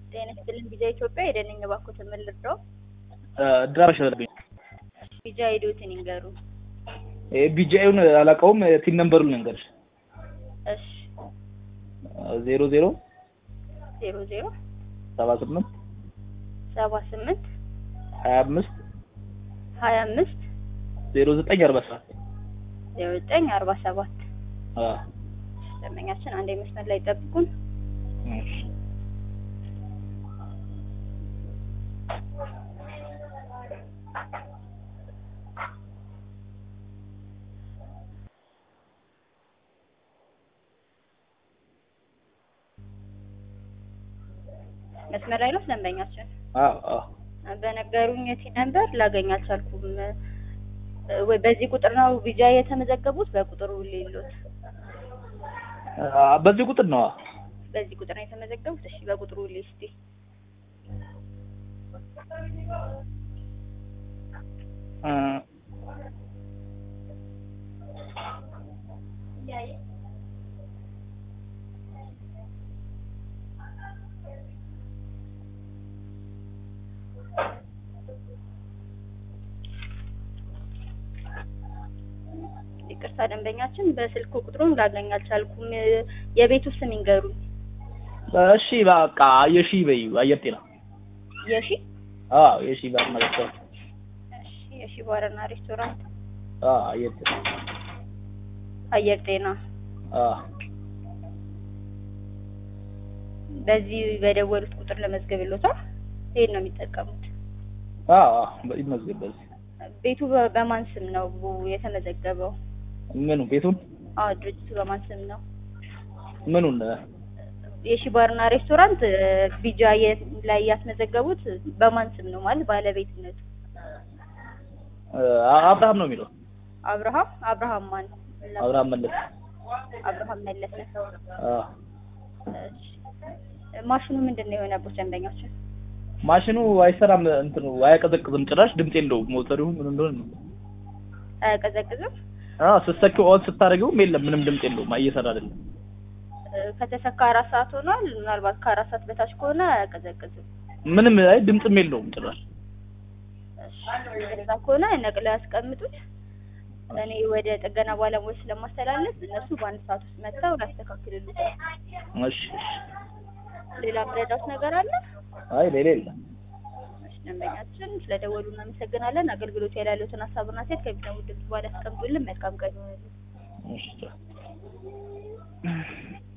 ጤና ይስጥልኝ ቪዛ ኢትዮጵያ የደነኝ እባክዎት ምን ልርዳው? ድራሽ አለብኝ። ቪዛ ሄዶትን ይንገሩ። ቢጂአዩን አላውቀውም። ቲን ነምበሩን ልንገርሽ። እሺ ዜሮ ዜሮ ዜሮ ዜሮ ሰባ ስምንት ሰባ ስምንት ሀያ አምስት ሀያ አምስት ዜሮ ዘጠኝ አርባ ሰባት ዜሮ ዘጠኝ አርባ ሰባት ደንበኛችን አንድ መስመር ላይ ጠብቁን። መስመር ላይ ነው ደንበኛችን። በነገሩኝ የቲ ነምበር ላገኝ አልቻልኩም። ወይ በዚህ ቁጥር ነው ቪዛ የተመዘገቡት? በቁጥሩ ሌሎት በዚህ ቁጥር ነው። በዚህ ቁጥር ነው የተመዘገቡት? እሺ በቁጥሩ ሊስቲ ይቅርታ ደንበኛችን በስልክ ቁጥሩን ላገኝ አልቻልኩም። የቤቱ ስም ይንገሩኝ። እሺ በቃ የሺ በይ አየር ጤና። የሺ አዎ የሺ ባርና ሬስቶራንት። እሺ የሺ ባርና ሬስቶራንት አዎ አየር ጤና። አየር ጤና። አዎ በዚህ በደወሉት ቁጥር ለመዝገብሎታል። ይሄን ነው የሚጠቀሙት? አዎ ይመዝገብ በዚህ ቤቱ በማን ስም ነው የተመዘገበው? ምኑ ቤቱን? አዎ ድርጅቱ በማን ስም ነው? ምኑን? የሺ ባርና ሬስቶራንት ቢጃ ላይ ያስመዘገቡት በማን ስም ነው ማለት ባለቤትነቱ? አብርሃም ነው የሚለው። አብርሃም አብርሃም ማን? አብርሃም መለስ። አብርሃም መለስ ነው። አዎ ማሽኑ ምንድን ነው የሆነበት ደንበኛችን? ማሽኑ አይሰራም፣ እንትኑ አያቀዘቅዝም፣ ጭራሽ ድምፅ የለውም። ሞተሩ ምን እንደሆነ ነው። አያቀዘቅዝም? አዎ ስትሰኪው ኦን ስታደርጊውም የለም፣ ምንም ድምፅ የለውም፣ እየሰራ አይደለም። ከተሰካ አራት ሰዓት ሆኗል። ምናልባት ከአራት ሰዓት በታች ከሆነ አያቀዘቅዝም። ምንም አይ ድምፅም የለውም ጭራሽ። እንደዛ ከሆነ ነቅለው ያስቀምጡት። እኔ ወደ ጥገና ባለሙያዎች ስለማስተላለፍ እነሱ በአንድ ሰዓት ውስጥ መጥተው ያስተካክልሉታል። እሺ ሌላ ምረዳት ነገር አለ? አይ ሌላ የለም። ደንበኛችን ስለደወሉ እናመሰግናለን። አገልግሎት ላይ ያሉትን ሀሳብና ሴት ከሚሰሙ ድምጽ በኋላ ያስቀምጡልን። መልካም ቀን ይሆንልን። እሺ